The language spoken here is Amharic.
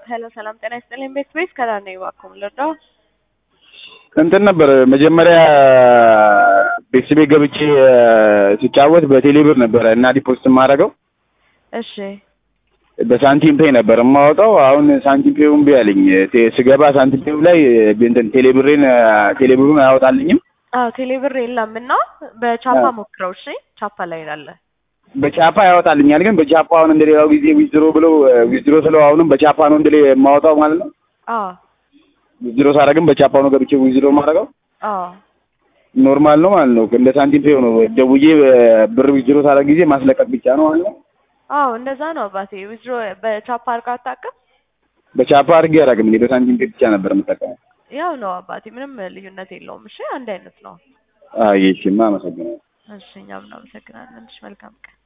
ሄሎ ሰላም ጤና ይስጥልኝ። ቤት ቤት ከዳር ነኝ። እባክዎን ልርዳው? እንትን ነበር መጀመሪያ ቤተሰቤ ገብቼ ሲጫወት በቴሌ ብር ነበረ እና ዲፖዚት የማደርገው እሺ በሳንቲም ፔይ ነበር የማወጣው። አሁን ሳንቲም ፔው እምቢ አለኝ። ቴ- ስገባ ሳንቲም ፔው ላይ እንትን ቴሌ ብሬን ቴሌ ብሩን አያወጣልኝም። አዎ ቴሌ ብር የለም እና በቻፓ አዎ። ሞክረው። እሺ ቻፓ ላይ አለ። በቻፓ ያወጣልኛል፣ ግን በቻፓ አሁን እንደሌላው ጊዜ ዊዝድሮ ብለው ዊዝድሮ ስለው አሁንም በቻፓ ነው እንደሌ የማወጣው ማለት ነው። አዎ ዊዝድሮ ሳደርግም በቻፓ ነው ገብቼ ዊዝድሮ የማደርገው አዎ ኖርማል ነው ማለት ነው። እንደ ሳንቲም ፔው ነው። ደውዬ ብር ዊዝድሮ ሳደርግ ጊዜ ማስለቀቅ ብቻ ነው ማለት ነው። አዎ እንደዛ ነው አባቴ። ዊዝድሮ በቻፓ አድርገህ አታውቅም? በቻፓ አድርጌ አላውቅም። እኔ በሳንቲም ፔይ ብቻ ነበር የምጠቀመው። ያው ነው አባቴ፣ ምንም ልዩነት የለውም። እሺ አንድ አይነት ነው። አይ እሺማ፣ አመሰግናለሁ። እሺ እኛም እናመሰግናለን። እሺ መልካም ቀን